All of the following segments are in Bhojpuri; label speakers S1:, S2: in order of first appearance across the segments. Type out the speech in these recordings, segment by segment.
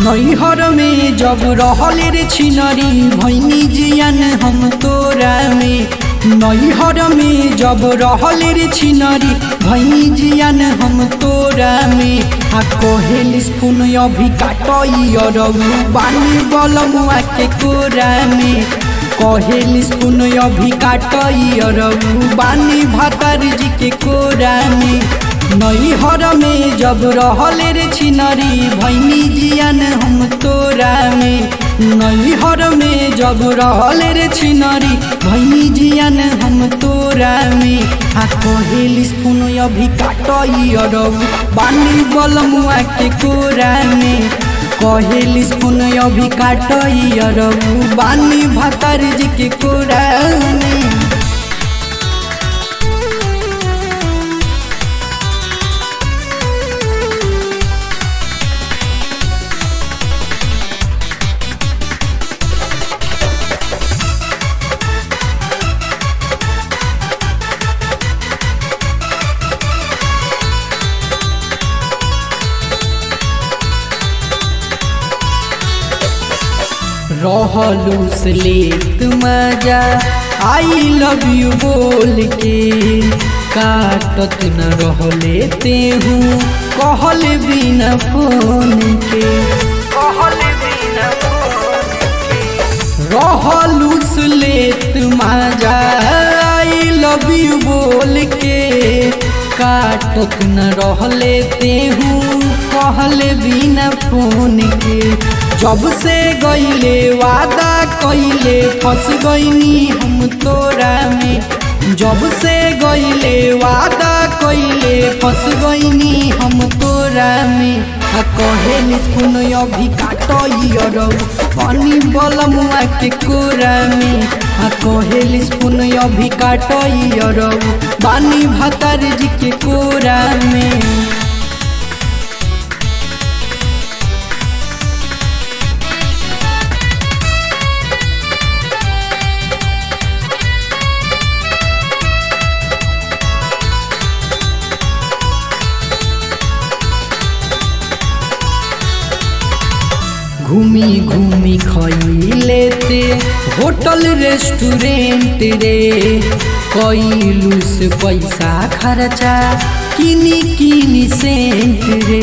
S1: नैहर में जब रहल रे छिनरी भैनी जियन हम तोरा में नैहर में जब रहल रे छिनरी भैनी जियन हम तोरा में आ कहेल स्पून अभी काटई अरऊ बानी बलमुआ के कोरा में कहेल स्पून अभी काटई अरऊ बानी भातर जी के कोरा में नैहर में जब रहल रे छिनरी भैनी जियन हम तोरा में नैहर में जब रहल रे छिनरी भैनी जियन हम तोरा में आ कहेल स्पून अभी काटई अरऊ बानी बलमुआ के कोरा में कहेल स्पून अभी काटई अरऊ बानी भातर जी के कोरा में रहलू से लेत मजा आई लव यू बोल के काटत न रहले ते हूँ कहल बिना फोन के कहल बिना रहलू से लेत मजा आई लव यू बोल के काटत न रहले ते हूँ कहल बिना फोन के जब से गईले वादा कइले फंस गईनी हम तोरा में जब से गईले वादा कइले फंस गईनी हम तोरा में आ कहेल सुन अभी काटई अरऊ पानी बलमुआ के कोरा में आ कहेल सुन अभी काटई अरऊ बानी भातर जी के कोरा में घूमी घूमी खैले ते होटल रेस्टोरेंट रे कैलू से पैसा खर्चा किनी किनी सेंट रे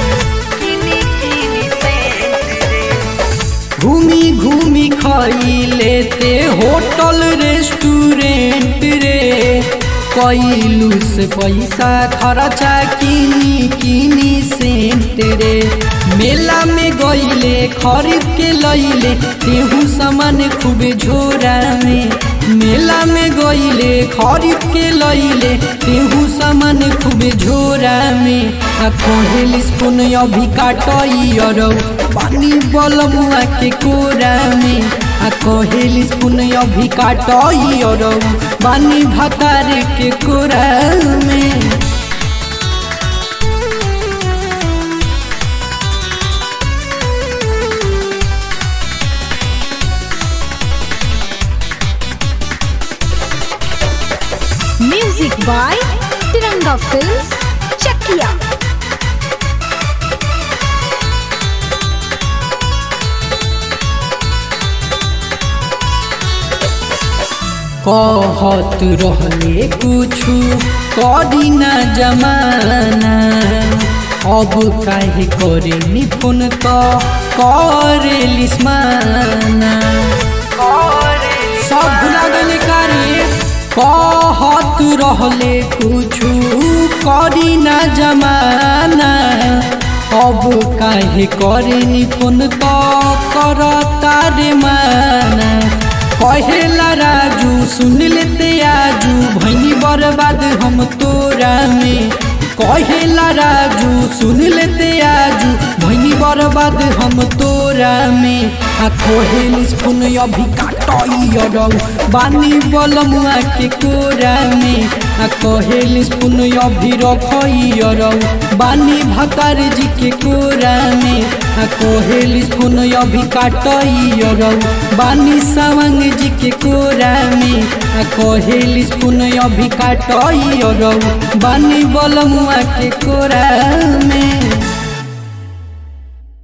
S1: घूमी घूमी खैले ते होटल रेस्टोरेंट रे कैलू से पैसा खर्चा किनी किनी सेंट रे मेला में गईले खरीद के लैले तेहू सामान खूबे झोरा में मेला में गईले खरीद के लैले तेहू सामान खूबे झोरा में आ कहेल स्पून अभी काटई अरऊ पानी बलमुआ के कोरा में आ कहेल स्पून अभी काटई अरऊ पानी भतार के कोरा में
S2: music by Tiranga films Chakiya
S1: कहत रहले कुछु करी न जमाना अब काहे करे निपुण तो करे लिस्माना सब भुला गले कारे कहत रहले कुछु करी न जमाना अब काहे करे निपुण तो करता रे माना कहेला राजू सुन लेते आजू भैनी बर्बाद हम तोरा में कहेला राजू सुन लेते आजू भैनी बर्बाद हम तोरा में आ कहेल स्पून अभी काटई अरऊ बानी बलमुआ के कोरा में आ कहेल स्पून अभी रखई अरऊ बानी भतार जी के कोरा में आ कहेल स्पून अभी काटई अरऊ बानी सावंग जी के कोरा में आ कहेल स्पून अभी काटई अरऊ बानी बलमुआ के कोरा में